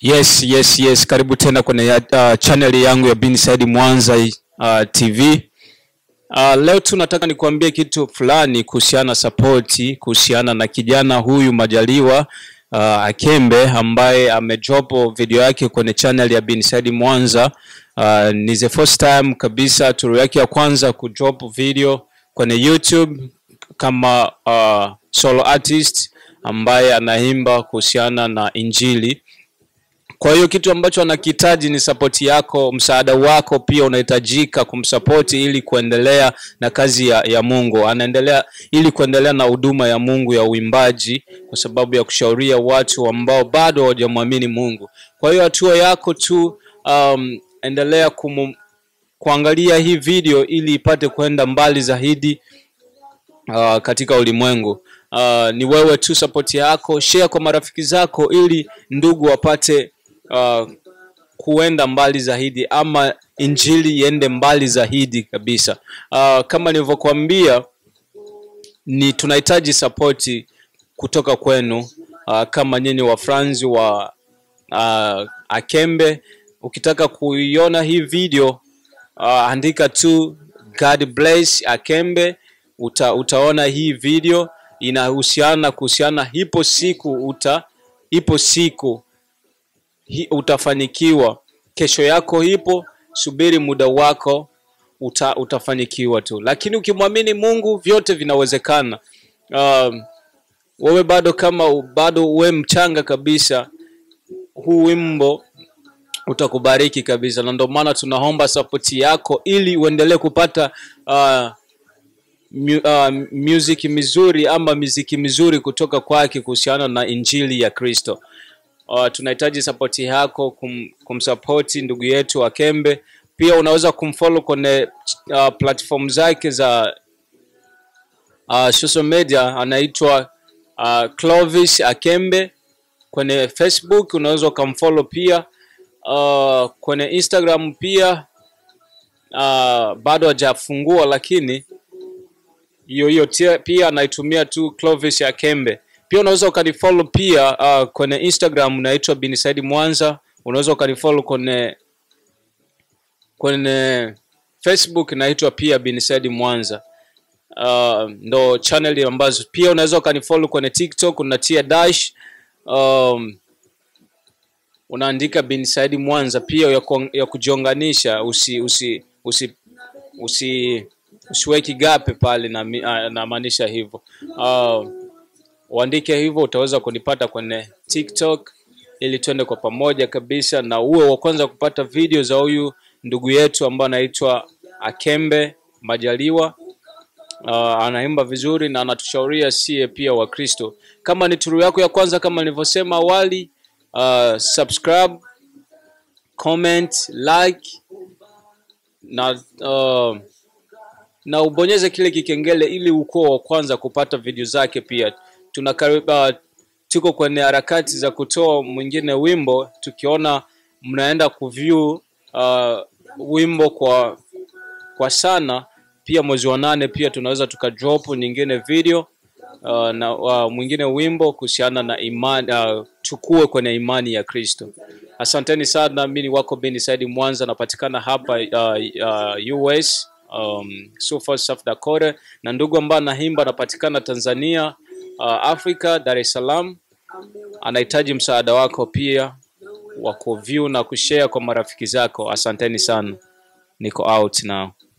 Yes, yes, yes. Karibu tena kwenye uh, channel yangu ya Binside Mwanza uh, TV. Uh, leo tu nataka nikuambie kitu fulani kuhusiana sapoti kuhusiana na kijana huyu Majaliwa uh, Akembe ambaye amedrop video yake kwenye channel ya Binside Mwanza. Uh, ni the first time kabisa turu yake ya kwanza kudrop video kwenye YouTube kama uh, solo artist ambaye anaimba kuhusiana na Injili. Kwa hiyo kitu ambacho anakihitaji ni sapoti yako, msaada wako pia unahitajika kumsapoti ili kuendelea na kazi ya, ya Mungu. Anaendelea ili kuendelea na huduma ya Mungu ya uimbaji, kwa sababu ya kushauria watu ambao bado hawajamwamini Mungu. Kwa hiyo hatua yako tu, um, endelea kumu, kuangalia hii video ili ipate kwenda mbali zaidi uh, katika ulimwengu. Uh, ni wewe tu sapoti yako, share kwa marafiki zako ili ndugu wapate uh, kuenda mbali zaidi ama injili iende mbali zaidi kabisa. Uh, kama nilivyokuambia ni tunahitaji sapoti kutoka kwenu uh, kama nyinyi wafranzi wa uh, Akembe. Ukitaka kuiona hii video uh, andika tu God bless Akembe uta, utaona hii video inahusiana kuhusiana, ipo siku uta, ipo siku hi, utafanikiwa. Kesho yako ipo, subiri muda wako uta, utafanikiwa tu, lakini ukimwamini Mungu vyote vinawezekana. Um, wewe bado kama bado we mchanga kabisa, huu wimbo utakubariki kabisa, na ndio maana tunaomba sapoti yako ili uendelee kupata uh, mu, uh, music mizuri ama miziki mizuri kutoka kwake kuhusiana na injili ya Kristo. Uh, tunahitaji sapoti yako kum, kumsapoti ndugu yetu Akembe. Pia unaweza kumfollow kwenye uh, platform zake za uh, social media, anaitwa uh, Clovis Akembe kwenye Facebook, unaweza ukamfollow pia uh, kwenye Instagram pia uh, bado hajafungua lakini hiyo hiyo pia anaitumia tu Clovis Akembe. Pia unaweza ukanifollow pia uh, kwenye Instagram unaitwa Binside Mwanza. Unaweza ukanifollow kwenye kwenye Facebook inaitwa pia Binside Mwanza. Uh, ndo channel ambazo pia unaweza ukanifollow kwenye TikTok unatia dash um, unaandika Binside Mwanza pia ya, ku, ya kujiunganisha usi usi usi usi usiweki gape pale na namaanisha hivyo. Uh, uandike hivyo utaweza kunipata kwenye TikTok ili tuende kwa pamoja kabisa, na uwe wa kwanza kupata video za huyu ndugu yetu ambaye anaitwa Akembe Majaliwa. Uh, anaimba vizuri na anatushauria sie pia Wakristo. Kama ni turu yako ya kwanza, kama nilivyosema awali, uh, subscribe, comment, like na uh, na ubonyeze kile kikengele ili ukuwa wa kwanza kupata video zake. Pia tunakariba, tuko kwenye harakati za kutoa mwingine wimbo, tukiona mnaenda kuview uh, wimbo kwa kwa sana. Pia mwezi wa nane pia tunaweza tukadrop nyingine video uh, na uh, mwingine wimbo kuhusiana na imani uh, tukue kwenye imani ya Kristo. Asanteni sana, mimi ni wako Binside Mwanza, napatikana hapa uh, uh, US um, Sulphur South Dakota, na ndugu ambaye anaimba anapatikana Tanzania, uh, Afrika, Dar es Salaam. Anahitaji msaada wako pia wa kuview na kushare kwa marafiki zako. Asanteni sana, niko out now.